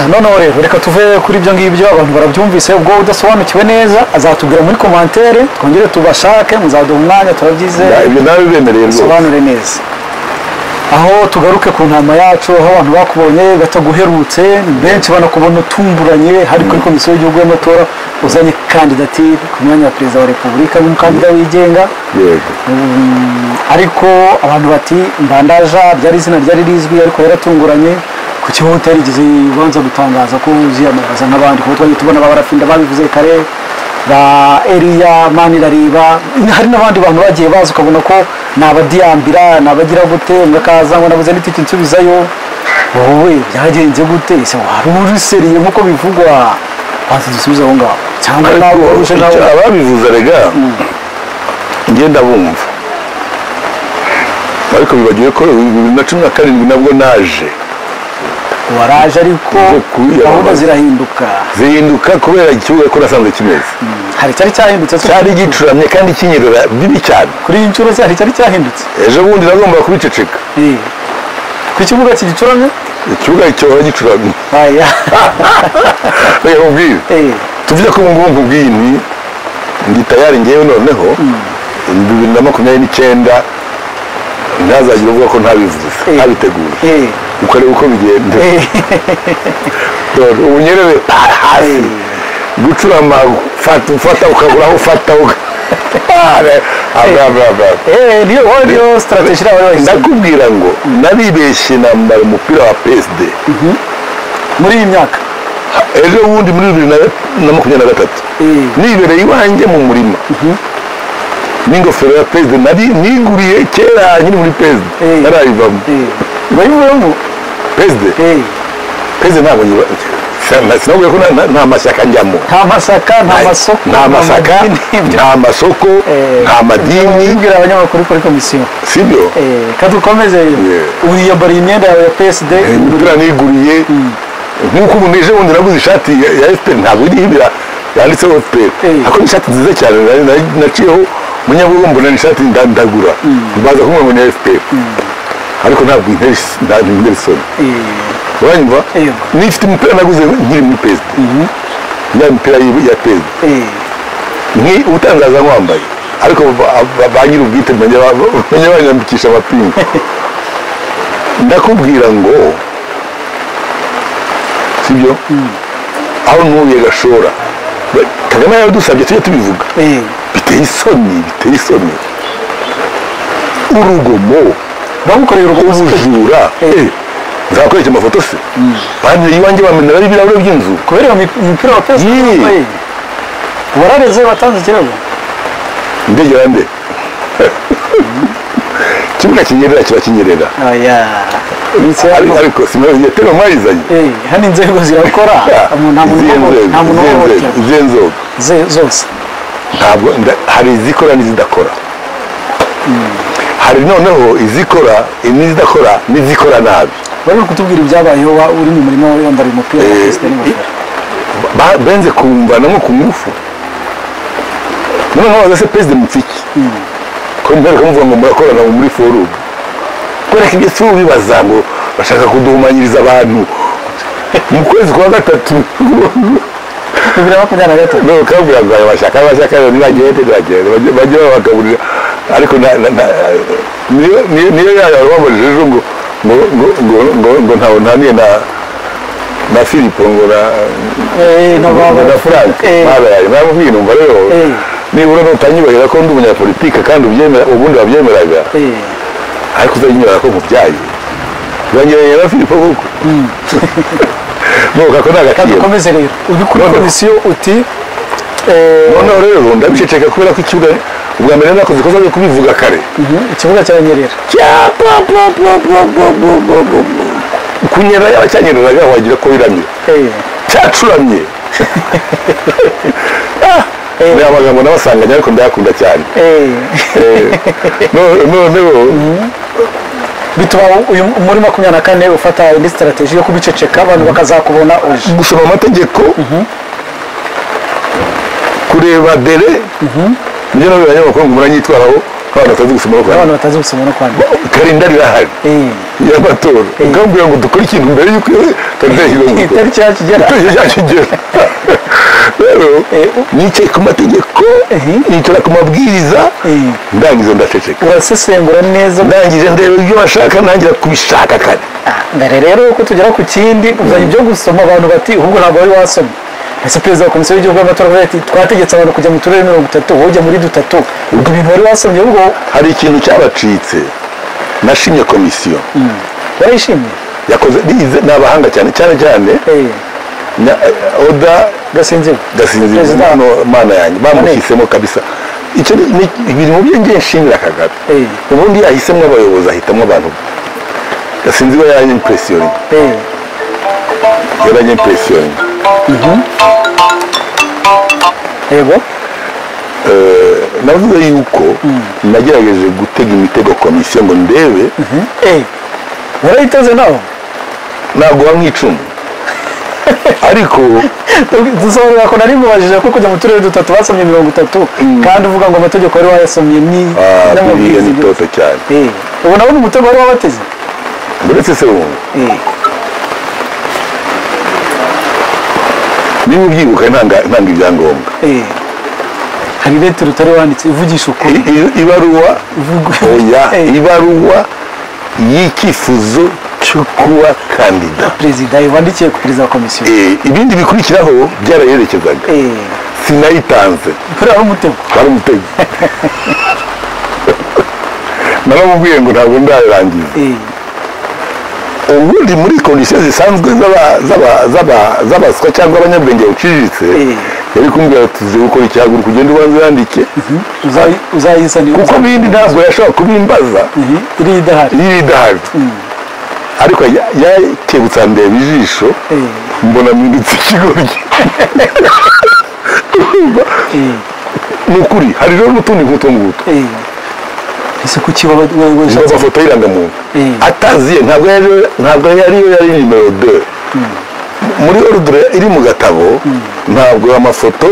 none rero reka tuve kuri ibyo ngibyo abantu barabyumvise ubwo udasobanukiwe neza azatubwira muri komantere twongere tubashake muzaduha umwanya turabyizeye ibyo nabibemereye rwose bisobanure neza aho tugaruke ku ntama yacu aho abantu bakubonye bataguherutse ni benshi banakubona utumburanye hari kuri komisiyo y'igihugu y'amatora uzanye kandidatire ku mwanya wa perezida wa repubulika n'umukandida wigenga yego ariko abantu bati mbandaja ryari izina ryari rizwi ariko yaratunguranye ku kihuta yarigeze ubanza gutangaza ko uziyamamaza nk'abandi kuko twajya tubona ba barafinda babivuze kare ba eriya manirareba hari n'abandi bantu bagiye baza ukabona ko ni abadiyambira ni abagira gute umwe akaza ngo nabuze n'itike nsubizayo wowe byagenze gute ese wari uruseriye nk'uko bivugwa waza dusubize aho ngaho cyangwa nawe waruje nawe Icyo ababivuze rega ngenda bumva ariko bibagiwe ko bibiri na cumi na karindwi nabwo naje waraje ariko Zo kwiyamamaza. gahunda zirahinduka zihinduka kubera ikibuga ko nasanzwe kimeze hari cyari cyahindutse se? cyari gicuramye kandi kinyerera bibi cyane kuri iyi nshuro se hari cyari cyahindutse ejo bundi nagomba kubiceceka Eh. ku kibuga kigicuramye ikibuga cyohora gicuramye aya reka nkubwire Eh. tuvuge ko ubu ngubu nkubwiye nti ndi tayari ngewe noneho bibiri na makumyabiri n'icyenda ntazagire uvuga ko ntabivuze Eh. ntabiteguye Eh. ukareba uko bigenda Eh. Dore ubunyerere hasi gucurama fata ufata ukagura aho ufata uka- Are- abra- abra- abra. Eh, niyo wowe niyo strategy nawe wahisemo ndakubwira ngo naribeshye nambara umupira wa psd muri iyi myaka ejo bundi muri bibiri na- na makumyabiri na gatatu Eh. nibereye iwanjye mu murima n'ingofero ya perezida nari niguriye kera nyiri muri perezida Eh. narayivamo Eh. bayivuyemo perezida Eh. perezida ntabwo nyiba sinabwiye ko na- na- nta mashyaka njyamo nta masaka nta masoko nta masaka madini. nta masoko Eh. nta madini Ubwira abanyamakuru kuri komisiyo sibyo Eh, ka dukomeze Yeah. ubu yiyambariye imyenda yawe ya PSD imipira niguriye nk'uko umuntu ejo bundi naguze ishati ya- ya efuperi ntabwo iriho ibira yanditseho efuperi Eh. ariko ni ishati nziza cyane nari- nari- naciyeho munyabugo mbona ni ishati nda- ndagura mbaza kumwe ngo ni efuperi ariko ntabwo intera is- nta- intera isoni Eh, uranyumva Yego. nifite umupira naguze nkiri muri perezida ya mipira y'i- ya perezida eh, ni utangaza nkwambaye ariko ba- ba- ba nyiri ubwite bajya banyambikisha amapingu ndakubwira ngo sibyo aho ntuye gashora Ba- kagame yaradusabye tujye tubivuga eh. biteye isoni biteye isoni urugomo bamukoreye urugomo ubujura Eh, nzakwereka amafoto se banjye iwanjye bameneraho ibirahure by'inzu kubera iyo mi- umupira wa pesa Yee. wambaye. warareze watanze ikirego ndegera nde ikibuga kinyerera kiba kinyerera oya iminsi Ari- yarimo ariko simaze tero mwayizanye Eh, hano inzego zirakora Umuntu- nta muntu izihe uhoho- nta muntu nzego uhohotera izihe nzego Ze- zose ntabwo nda- hari izikora n'izidakora hari noneho izikora n'izidakora n'izikora nabi bari kutubwira ibyabayeho wa- uri mu murima wawe wambara uyu mupira wa Eh, PSD n'ingofero Ba- benze kumvana nko ku ngufu noneho waza se perezida mupfiki ko mbere kamuvuga ngo murakorana ngo muri forumu kwereka ibyo si ubibaza ngo bashaka kuduhumanyiriza abantu mu kwezi kwa gatatu bibiri na makumyabiri na gatatu none kabwira ngo aya mashyaka amashyaka rero nibagende nibagende bajye- bajye babagaburira ariko na- na- na- niyo niyo- niyo yaya babajije ejo ngo ngo ngo ngo ngo ngo ntawe ntaniye na na filipo ngo na Eh, no, ba- ba- na frank Eh, babaye baramubwiye numva rero Eh. nibura nutanyubahira ko ndi umunyapolitike kandi ubyemera ubundi wabyemeraga eh. ariko uzanyemera ko mubyaye uranyereye na filipo koko nuka ko nta Reka gaciro dukomeze rero uri kuri Noneho. komisiyo uti eh, noneho rero ndabiceceka kubera ko ikibuga ubwa mbere nakoze ko zaje kubivuga kare mhm, ikibuga cyaranyerera kunyera yaba cyanyereraga wagira ko biramye Eh, cyacuramye Ah, ni amagambo nabasanganye ariko ndayakunda cyane eh. Eh, no- noneho bituma uyu muri makumyabiri na kane ufata indi sitarateji yo kubiceceka abantu bakazakubona uje gusoma amategeko kureba dere nibyo nabyo abanyamakuru ngo muranyitwaraho abantu batazi gusoma no abantu kwandika batazi gusoma no kwandika karinda rirahari Eh, y'amatora ukambwira ngo dukore ikintu mbere y'uko tariki itariki yakigera itariki yakigera rero Eh, nicaye ku mategeko Eh. nicara ku mabwiriza Eh. ndangiza ndaceceka urasesengura neza ndangije ndeba ibyo bashaka ntangira kubishaka kare mbere rero uko tugera ku kindi uzanye ibyo gusoma abantu bati ahubwo ntabwo wari wasoma ndetse perezida wa komisiyo y'igihugu y'amatora aravuga ati twategetse abantu kujya mu turere mirongo itatu wowe ujya muri dutatu ubwo ibintu wari wasomye ahubwo hari ikintu cyabacitse nashimye komisiyo warishimye yakoze bize ni abahanga cyane cyane cyane Eh, na- oda gasinzirwa gasinzi Perezida. no mana yanjye bamushyizemo kabisa icyo ni ni- ibintu bye ngiye nshimira kagame Eh. ubundi yahisemo abayobozi ahitamo abantu gasinzi we yaranye impresiyoningi Eh, yaranye impresiyoningi yego navuze yuko nagerageje gutega imitego komisiyo ngo ndebe Eh, warayiteze nawe ntabwo wamwicuma ariko dusobanurira ko nari mubajije ko kujya mu turere dutatu basomye mirongo itatu kandi uvuga ngo amategeko wari wayasomye ni ah, buriya n'amabwiriza ni toto cyane Eh, ubu nabo ni umutego wari wabateze uretse se wumva Eh, niba ubyibuka ntanga ntanga ibyangombwa eh. hari lettre utari wanditse ivugisha ukuri I- i- ibaruwa Ivuga- oya Eh. ibaruwa y'icyifuzo cyo kuba kandida perezida wandikiye ku perezida wa komisiyo Eh, ibindi bikurikiraho byarayerekezaga Eh, sinayitanze buriya ari umutego hari umutego naramubwiye ngo ntabwo ndarangiza Eh, ubundi muri kondisiyo zisanzwe z'aba- z'aba- z'aba- z'abaswa cyangwa abanyabwenge baciriritse Eh. yari kumbwira tuzi gukora icyahaguruka ugenda ubanza uyandike uzayi- uzayisanira kuko bindi ntabwo yashobora kubimbaza Eh, iriya idahari iri idahari ariko ya- yakebutsa ndeba ijisho Eh. mbona mpindutse ikigoryi Eh, ni ukuri hari rero n'utundi nk'utu ngutu eh. ese kuki waba we- ni weshatse amafoto y'irangamuntu Eh. ataziye ntabwo yari- ntabwo yari yo yari nimero de muri ordre iri mu gatabo ntabwo amafoto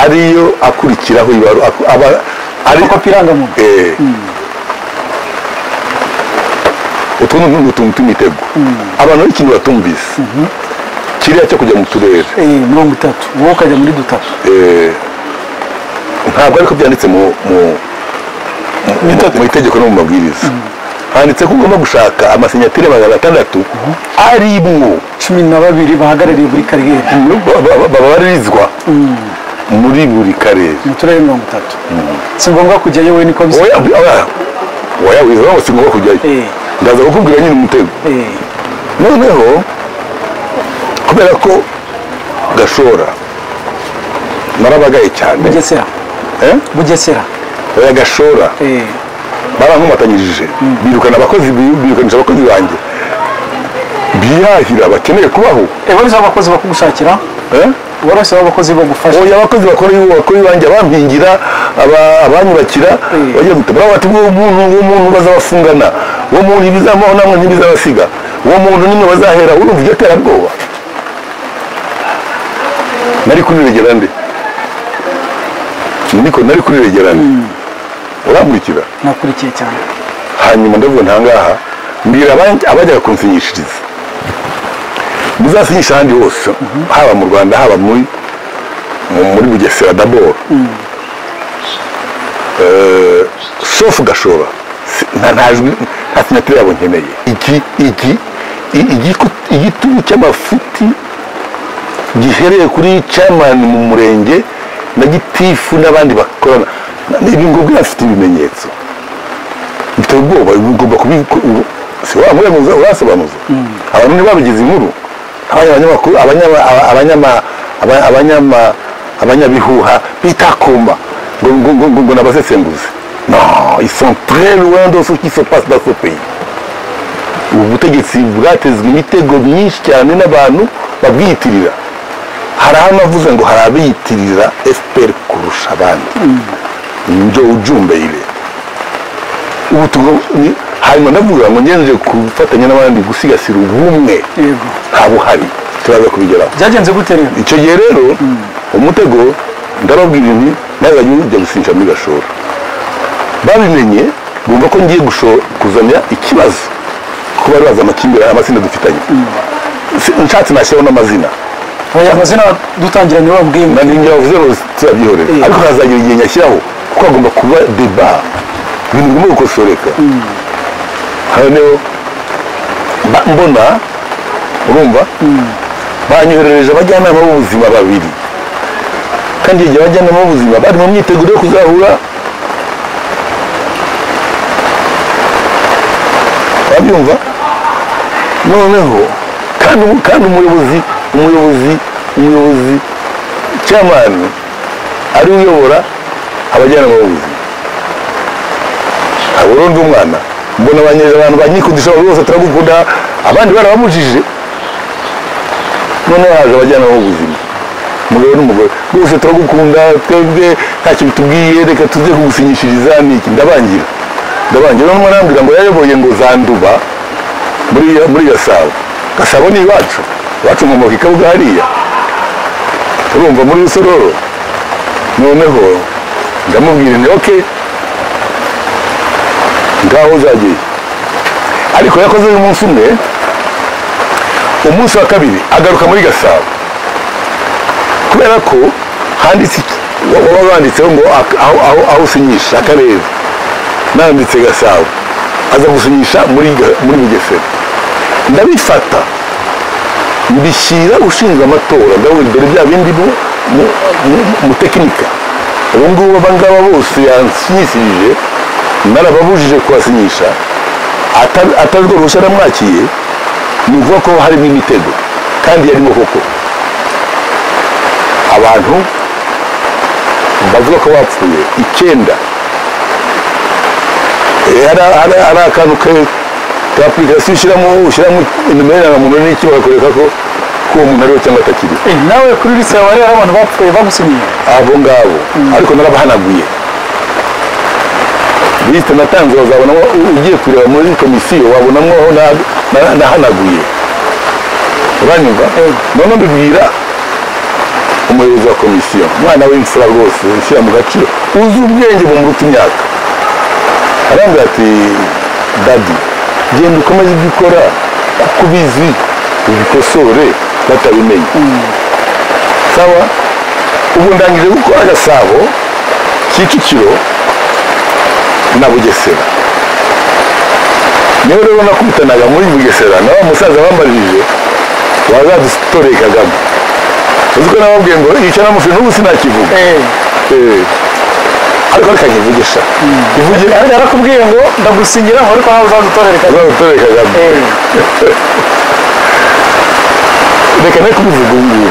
ariyo akurikiraho ibaru aku- aba- ari kopi irangamuntu Eh. utwo ni utuntu tw'imitego abantu ari ikintu batumvise kiriya cyo kujya mu turere Eh, mirongo itatu wowe ukajya muri dutatu Eh, ntabwo ariko byanditse mu mu- mu mu itegeko no mu mabwiriza handitse ko ugomba gushaka amasinyatire magana atandatu arimwo cumi na babiri bahagarariye buri kariyeri ba- ba- ba- babarizwa muri buri karere mu turere mirongo itatu si ngombwa kujyayo we niko bisa Oya- oya- oya wiza wose ngomba kujyayo Eh. ndaza kukubwira nyine umutego Eh, noneho kubera ko gashora narabagaye cyane bugesera eh? bugesera oya gashora Eh, barankomatanyirije birukana abakozi birukanisha abakozi banjye biyahira bakeneye kubaho eh, wari uzi aho abakozi bakugushakira eh? wari uzi aho abakozi bagufasha oya abakozi bakora bakora iwanjye abampingira aba- abanyubakira Mm. bagira muti baba bati uwo muntu uwo muntu bazabafungana uwo muntu ibizamuho namwe ntibizabasiga uwo muntu nimwe bazahera urumva iryo terabwoba nari kuriregera nde niko nari kuriregera nde urankurikira nakurikiye cyane hanyuma ndavuga ntangaha mbwira aban- abajyaga kunsinyishiriza muzasinyisha ahandi hose haba mu rwanda haba muri mu- muri bugesera daboro Eh, sofu gashora Si- nta ntajwi nta sinyatire yabo nkeneye iki iki i- igiku- igitugu cy'amafuti gihereye kuri chairman mu murenge na gitifu n'abandi bakorana Na- ibi ngubwo afite ibimenyetso biteye ubwoba ugomba kubiku si wa muremuza urasobanuza abantu niba babigize inkuru abanya- abanyamakuru abanyama abanyama aba- abanyama abanyabihuha bitakuma ngo ngo ngo ngo- ngo nabasesenguze no ils sont très loin de ce qui se passe dans ce pays ubu butegetsi bwatezwe imitego myinshi cyane n'abantu babwiyitirira hari aho navuze ngo hari abiyitirira fpr kurusha abandi njo ujumbe ile ubu tugo- ni- hanyuma ndavuga ngo ngenje gufatanya n'abandi gusigasira ubumwe yego nta buhari turaza kubigeraho byagenze gute rero icyo gihe rero umutego ndababwira inti nawe wajya ujya gusinisha muri gashora babimenye bumva ko ngiye gusho- kuzanya ikibazo kuko bari bazi amakimbirane amazina dufitanye Si- nshatse nashyiraho n'amazina aya amazina dutangiranye babwiye ngo na ninjye bavuze ngo tuzabyihorera Eh. ariko hazagira igihe nyashyiraho kuko hagomba kuba deba ibintu bigomba gukosoreka hano mba- mbona urumva banyoherereje abajyanama b'ubuzima babiri kandi igihe abajyanama b'ubuzima bari mu myiteguro yo kuzahura wabyumva noneho kandi umu- kandi umuyobozi umuyobozi umuyobozi cyamani ari we uyobora abajyanama b'ubuzima ntabwo urundi umwana mbona banyeje abantu banyikundisha abantu bose turagukunda abandi barabamujije noneho haje abajyanama b'ubuzima umugabo n'umugore bose turagukunda twebwe ntacyo bitubwiye reka tuze kugusinyishiriza ni iki ndabangira ndabangira noneho arambwira ngo yayoboye ngo zanduba muri muri gasabo gasabo ni iwacu iwacu mu mubika hariya urumva muri rusororo noneho ndamubwira ni ok ngaho uzagiye ariko yakoze umunsi umwe umunsi wa kabiri agaruka muri gasabo kubera ko handitse iki- wa- waba wanditseho ngo ak- aho- aho aho usinyisha akarere nanditse gasabo aza gusinyisha muri Ga- muri bugesera ndabifata mbishyira ushinzwe amatora ndabona dore bya bindi mu- mu- mu- mutekinika ubu ngubu aba ngaba bose yansinyishije narababujije kuhasinyisha ata- atarwo ruhushya namwakiye ni ukuvuga ko harimo imitego kandi yarimo koko abantu bavuga ko bapfuye icyenda Eh, hari hari- hari akantu ke- ka apurikasiyo ushyiramo ushyiramo nimero yarangamuntu n'iki bakakwereka ko ko uwo muntu ariwe cyangwa atakiriho Eh, nawe kuri lisite yawe rero abantu bapfuye bagusinyiye abo ngabo ariko narabahanaguye lisite natanze bazabonamo ugiye kureba muri komisiyo wabonamo aho na- na- nahanaguye uranyumva none mbibwira umuyobozi wa komisiyo umwana w'imfura rwose ushyira mu gaciro uzi ubwenge bumuruta imyaka arambwira ati dadi genda ukomeze ibyo ukora kuko ubizi ubikosore batabimenye sawa ubu ndangije gukora agasabo kicukiro na bugesera niho rero nakubitanaga muri bugesera na wa musaza bambaririje wazadutoreye kagame uzi ko nababwiye ngo icyo namufi n'ubu sinakivuga Eh. ariko rekakivugisha ivuge yarakubwiye ngo ndagusinyira ngo ariko nawe uzadutorereka uzadutoreye kagame reka ne kubivuga ubu ngubu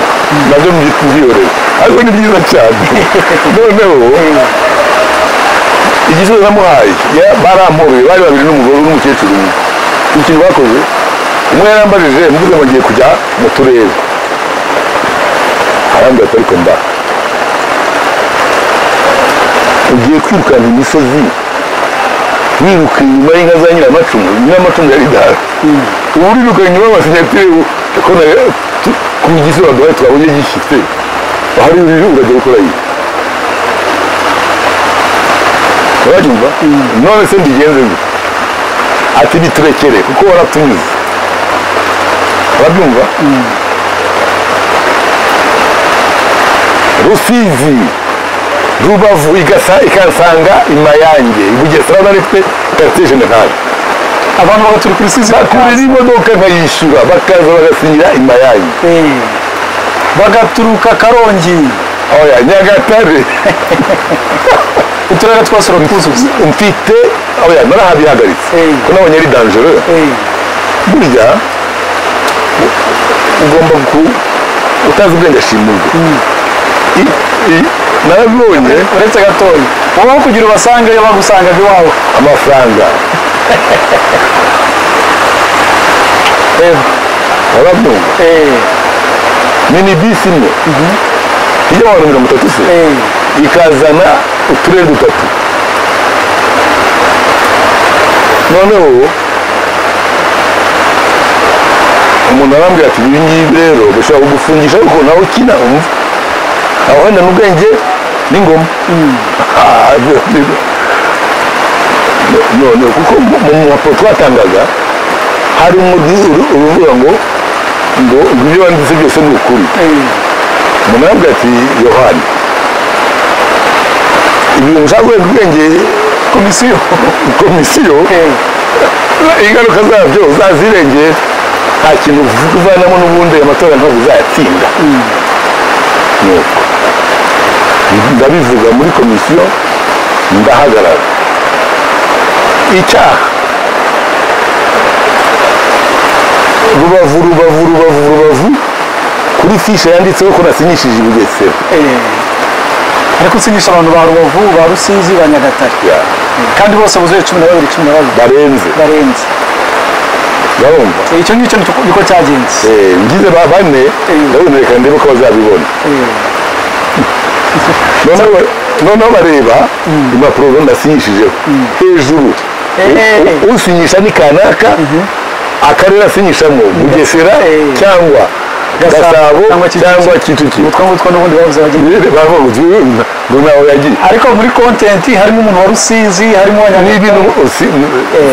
nabyo mbyita ibyihorere ariko ni byiza cyane noneho igisubizo namuhaye ya- baramporuye bari babiri n'umugore n'umukecuru umwe ikintu bakoze umwe yarambajije mvuze ngo ngiye kujya mu turere arambwira ati ariko mba ugiye kwirukana imisozi wiruka inyuma y'inka za nyiramacumu nyiramacumu yari idahari ubu uriruka inyuma y'amasinyatire ku gisuba duhaye twabonye gishyitse ahari uri urajya gukora iyi urabyumva none se mbigenze gute ati biturekere kuko waratunyuze urabyumva rusizi rubavu igasa ikasanga imayange ibugesera narifite karitsiye jenerali abantu baba turi kuri sisi bakurira imodoka nkayishyura bakaza bagasinyira imayange Eh, bagaturuka karongi oya nyagatare uturere twa sorakuzuza mfite oya narahabihagaritse Eh. ko nabonye ari dangereux burya u- ugomba ku utazi ubwenge ashimurwe I- i- narabibonye uretse gatoya wowe kugira ubasangeyo bagusangaga iwawe amafaranga warabyumva Eh, mini bisi imwe ijya abantu mirongo itatu se eh, ikazana uturere dutatu noneho umuntu arambwira ati ibi ngibi rero bishobora kugufungisha ariko nawe ukina umva aho wenda n'ubwenge n'ingoma Ah, none kuko mu mu raporo twatangaga hari uruvuga ngo ngo ngo ibyo wanditse byose ni ukuri munabwe ati yohani ibintu nshaka ubwenge komisiyo komisiyo ingaruka zabyo zazirengera nta kintu uvanamo n'ubundi aya matora ntabwo uzayatsinda nuko ndabivuga muri komisiyo ndahagarara icyaha rubavu rubavu rubavu rubavu kuri fishe yanditseho ko nasinyishije ibigesera ariko usinyisha abantu ba rubavu ba rusizi ba nyagatare kandi bose buzuye cumi na babiri cumi na babiri barenze barenze urabumva icyo ngicyo niko cyagenze Eh, ngize ba bane Eh. ndabona reka ndebe ko bazabibona noneho noneho bareba impapuro zo ndasinyishijeho hejuru Eh, eh, eh. U- usinyisha ni kanaka akarere asinyishamo bugesera Eh. cyangwa Gasabo gasabo cyangwa Kicukiro. cyangwa kicukiro utwo ngutwo n'ubundi bavuze bagiye bavuga uti "Mm, ngo ntawe yagiye ariko muri kontenti harimo umuntu wa rusizi harimo wa n'ibintu nyagatare usi-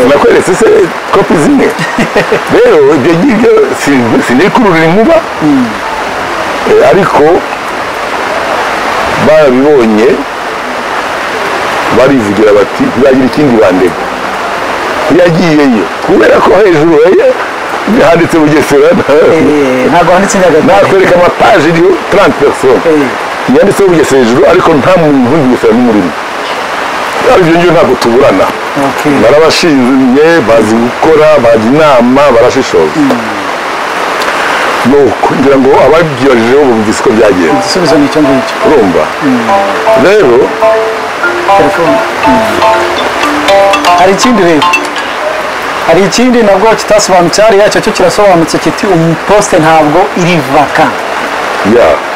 nakweretse se kopi zimwe rero ibyo ngibyo si- sinikururira inkuba Eh, ariko barabibonye barivugira bati ntibagira ikindi bandega yagiyeyo kubera ko hejuru eh, handitse bugesera Eh, ntabwo handitse nyagatare nakwereka amapaje iriho 30 personnes yanditseho bugesera hejuru ariko nta muntu uri bugesera n'umurimo ibyo ngibyo ntabwo tuburana Okay. barabashinzwe bazi gukora bazi inama barashishoza nuko ngira ngo ababyibajijeho bumvise uko byagenze igisubizo ni icyo ngicyo urumva rero telefone hari ikindi rero hari ikindi nabwo kitasobanutse hariya cyo cyo kirasobanutse kiti umuposite ntabwo iri vaka ya